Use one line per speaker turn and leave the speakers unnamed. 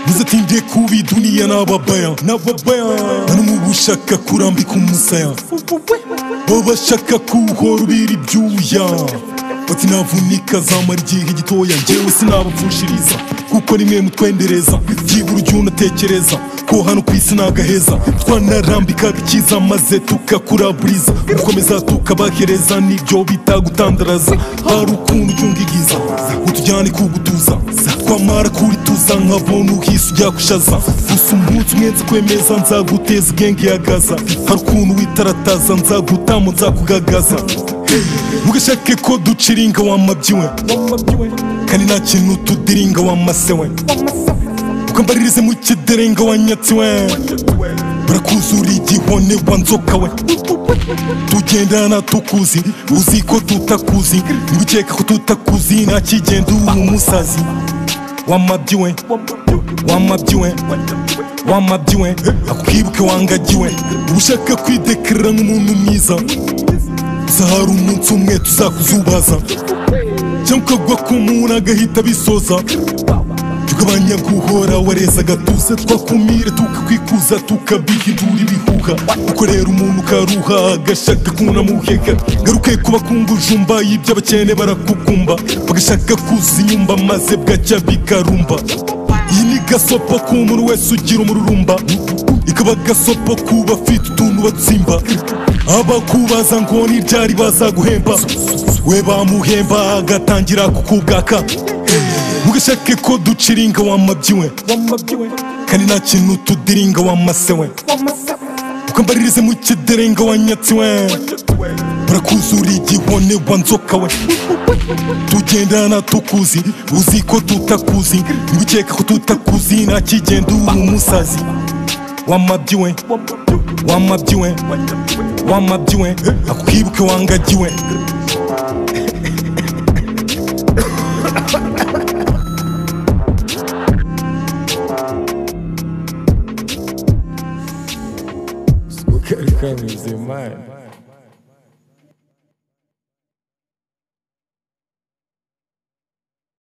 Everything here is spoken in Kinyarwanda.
bizatindiye kuba iyi duniya ni ababaya ni ababaya nta n'umubu ushaka kurambika umusaya baba bashaka kuwuhora ubira ibyuya bati navunika zamara igihe gitoya ngewe sinabapfushiriza kuko nimwe mutwendereza byibura ujya unatekereza ko hano ku isi ni agaheza twanarambikaga icyiza maze tukakuraburiza gukomeza tukabahereza nibyo bita gutandaraza hari ukuntu ujya ungigiza utujyane kugutuza twamara kurituza nkabona uhise ujya gushaza gusa umunsi umwe nzikwemeza nzaguteza ubwenge yagaza hari ukuntu witarataza nzagutamo nzakugagaza mugashake ko duciringa wamabyiwe kandi nta kintu tudiringa wamasewe ukambaririze mu kiderenga wanyatsiwe barakuzura igihone wa nzoka we tugendana tukuzi uzi ko tutakuzi ntibikeka ko tutakuzi nta kigenda uba umusazi wamabyiwe wamabyiwe wamabyiwe akwibuke wangagiwe ushaka kwidekarira nk'umuntu mwiza gusa hari umunsi umwe tuzakuzubaza cyangwa ukagwa ku muntu agahita abisoza tugabanya guhora wareza agatuza twakumire tukakwikuza tukabihindura ibihuha uko rero umuntu ukaruha agashaka kunamuhega garuke kuba kungujumba y'iby'abakene barakukumba bagashaka kuza inyumba maze bwacya bikarumba iyi ni gasopo k'umuntu wese ugira umururumba ikaba gasopo ku bafite utuntu batsimba abakubaza ngo ni ryari bazaguhemba we bamuhemba agatangira kukubwaka mugashake ko duciringa wamabyiwe kandi nta kintu tudiringa wamasewe ukambaririze mu kiderenga wanyatsiwe barakuzura igihone wa nzoka we tugendana tukuzi uzi ko tutakuzi ntibikeka ko tutakuzi nta kigenda uba umusazi wamabyiwe wamabyiwe wamabyiwe akwibuke wangagiwe
Сколько рекламы взимает?